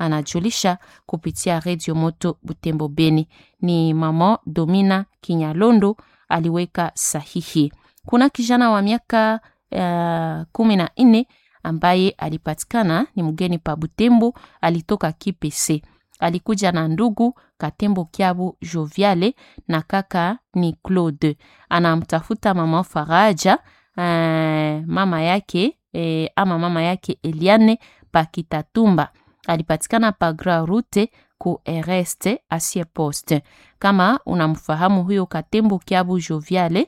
anajulisha kupitia redio Moto Butembo Beni. Ni mama Domina Kinyalondo aliweka sahihi. Kuna kijana wa miaka uh, kumi na nne ambaye alipatikana ni mgeni pa Butembo, alitoka Kipese. Alikuja na ndugu Katembo Kiabu Joviale na kaka ni Claude. Anamtafuta mama Faraja uh, mama yake eh, ama mama yake Eliane Pakitatumba alipatikana pa Grand Route ku Ereste asie poste. Kama unamfahamu huyo Katembo Kiabu Joviale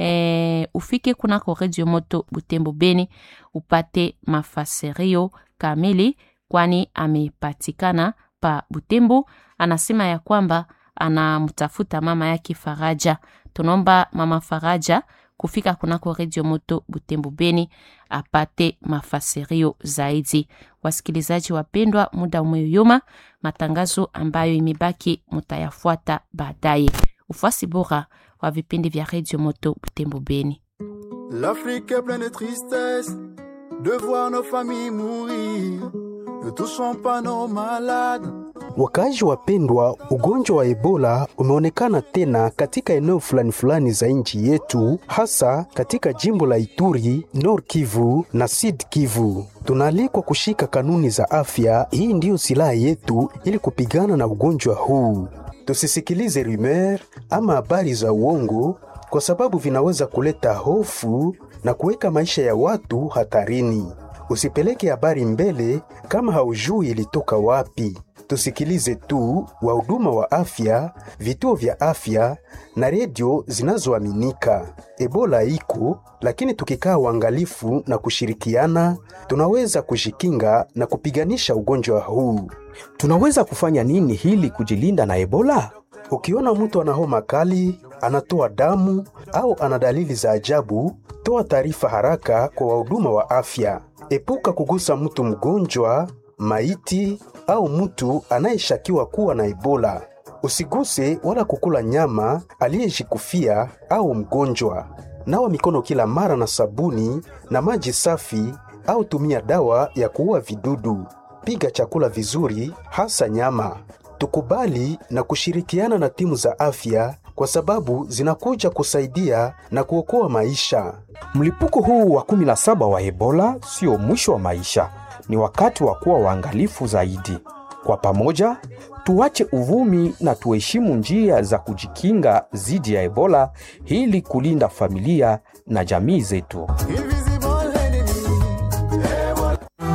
e, ufike kunako Radio Moto Butembo Beni upate mafasirio kamili, kwani amepatikana pa Butembo. Anasema ya kwamba anamtafuta mama yake Faraja. Tunaomba mama Faraja kufika kunako Radio Moto Butembo Beni apate mafasirio zaidi. Wasikilizaji wapendwa, muda umeyoyoma, matangazo ambayo imebaki mutayafuata baadaye. Ufuasi bora wa vipindi vya Radio Moto Butembo Beni. L'Afrique est pleine de tristesse de voir nos familles mourir. Ne touchons pas nos malades. Wakaaji wapendwa, ugonjwa wa Ebola umeonekana tena katika eneo fulani fulani za nchi yetu, hasa katika jimbo la Ituri, Nord Kivu na Sud Kivu. Tunaalikwa kushika kanuni za afya. Hii ndiyo silaha yetu ili kupigana na ugonjwa huu. Tusisikilize rumeur ama habari za uongo, kwa sababu vinaweza kuleta hofu na kuweka maisha ya watu hatarini. Usipeleke habari mbele kama haujui ilitoka wapi. Tusikilize tu wahuduma wa afya, vituo vya afya na redio zinazoaminika. Ebola iko, lakini tukikaa uangalifu na kushirikiana, tunaweza kujikinga na kupiganisha ugonjwa huu. Tunaweza kufanya nini hili kujilinda na Ebola? Ukiona mtu ana homa kali, anatoa damu au ana dalili za ajabu, toa taarifa haraka kwa wahuduma wa afya. Epuka kugusa mtu mgonjwa, maiti au mtu anayeshakiwa kuwa na Ebola. Usiguse wala kukula nyama aliyejikufia au mgonjwa. Nawa mikono kila mara na sabuni na maji safi au tumia dawa ya kuua vidudu. Piga chakula vizuri, hasa nyama. Tukubali na kushirikiana na timu za afya kwa sababu zinakuja kusaidia na kuokoa maisha. Mlipuko huu wa 17 wa Ebola sio mwisho wa maisha, ni wakati wa kuwa waangalifu zaidi. Kwa pamoja, tuache uvumi na tuheshimu njia za kujikinga dhidi ya Ebola ili kulinda familia na jamii zetu. Invisible enemy. Ebola.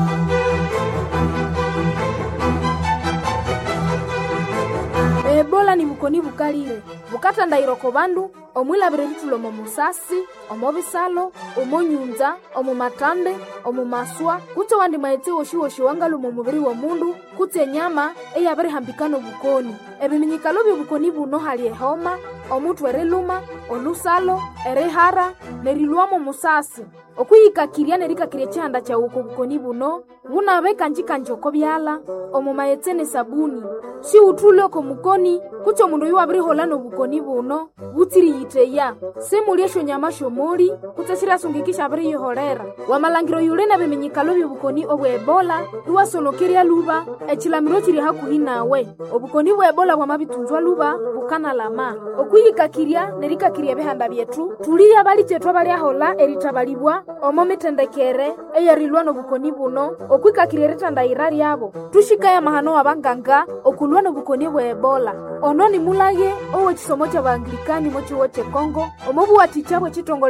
ebola ni bukoni bukalire bukata ndairoko bandu omwilabire litulomo musasi omo bisalo omo nyunza omo matande omo maswa kutse wandi maetse woshiwoshi wangaluma omubiri wa mundu kutse enyama eyabirihambikana obukoni ebiminyikalo byobukoni buno hali ehoma omuthu eriluma olusalo erihara nerilwamo musasi okwiyikakirya nerikakirya chihanda chawuko obukoni buno bunabe kanjikanji oko byala omo maetse ne sabuni si uthule oko mukoni kutse omundu oyu wabirihola nobukoni buno butsiriyiteya simulya esyonyama syomuli kutse sirasungikisha abiriyiholera wamalangiro yuli na biminyikalo byobukoni obwa ebola iwasonokerya luba echilamiro chili hakuhi nawe obukoni bwa ebola bwamabitunzwa luba bukanalama okwiyikakirya nerikakirya ebihanda byetu tuliya bali chetu abalyahola erithabalibwa omo mitendekere eyarilwa nobukoni buno okwikakirya erithandaira lyabo tuxikaya mahano wa banganga okulwa nobukoni bwa ebola ono nimulage owechisomo cha baanglikani mochiwo chekongo omo buwaticha bwechitongole